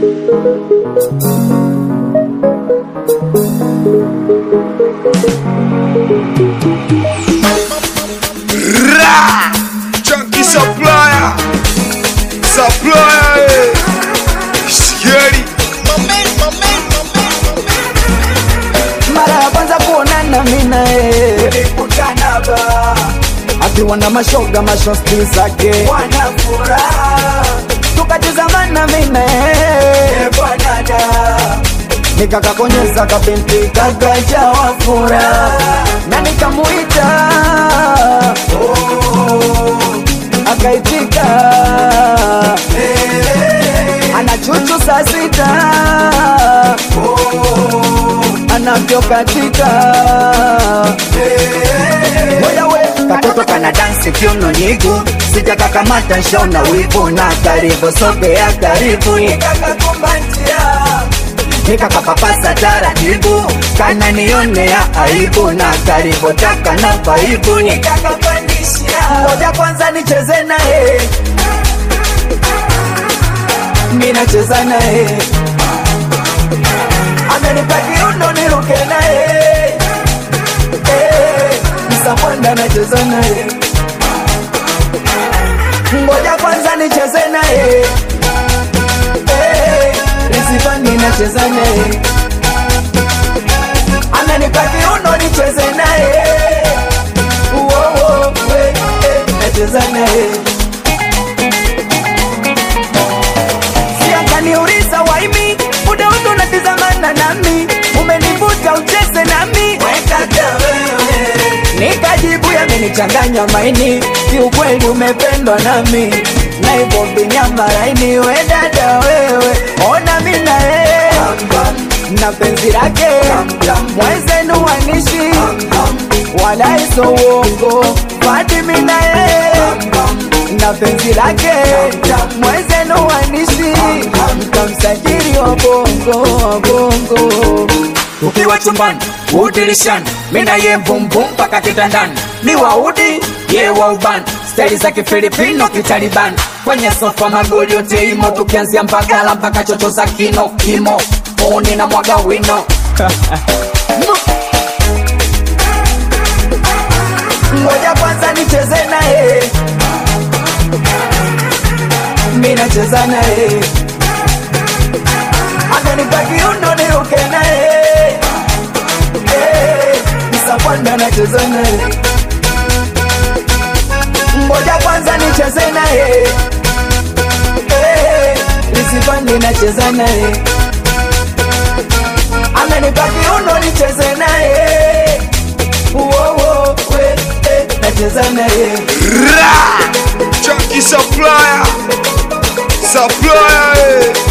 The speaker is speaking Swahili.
Ra! Chunky supplier! Supplier! eh. Scary! mara ya kwanza kuonana mina akiwa na mashoga mashosti zake tukatizamana mina nikakakonyeza kabinti kakajawa fura na nikamuita akaitika ana chuchu saa sita anavyokatika wewe katoto kana dansi kiuno nyigu sijakakamata nshona wivu na karibu sogea karibu nikakapapasa taratibu kana nionea aibu na karibu taka na vaibu ngoja kwanza nicheze naye minacheza naye amenipa kiundo niruke naye Eh, msapwanda nacheza naye ngoja kwanza nicheze naye Eh, risifani nacheza naye amenipa kiundo nicheze naye Uo, uo, we, eh, nacheza naye siakaniuliza waimi muda wote unatizamana nami umenivuta ucheze nami nikajibu yamenichanganya maini kiukweli umependwa nami na hivyo vinyama laini we dada wewe ona mina yeye na penzi lake mwezenu wanishi wala iso uongo Fatimi na yeye na penzi lake mwezenu wanishi mkamsajili wa bongo wa bongo ukiwa chumbani udirishani mina ye mbumbum mpaka kitandani ni waudi ye wa ubani staili za kifilipino kitalibani kwenye sofa magoli yote imo tukianzia mbagala mpaka chocho za kino kimo oni na mwaga wino ngoja kwanza nicheze naye mi nacheza naye amenipa kiundo niruke naye Eh, msapwanda nacheza naye ngoja kwanza nicheze naye Eh, lisipandi nacheza naye amenipa kiundo nicheze naye Uo, we, eh, nacheza naye Ra! Chunky supplier! Supplier! eh.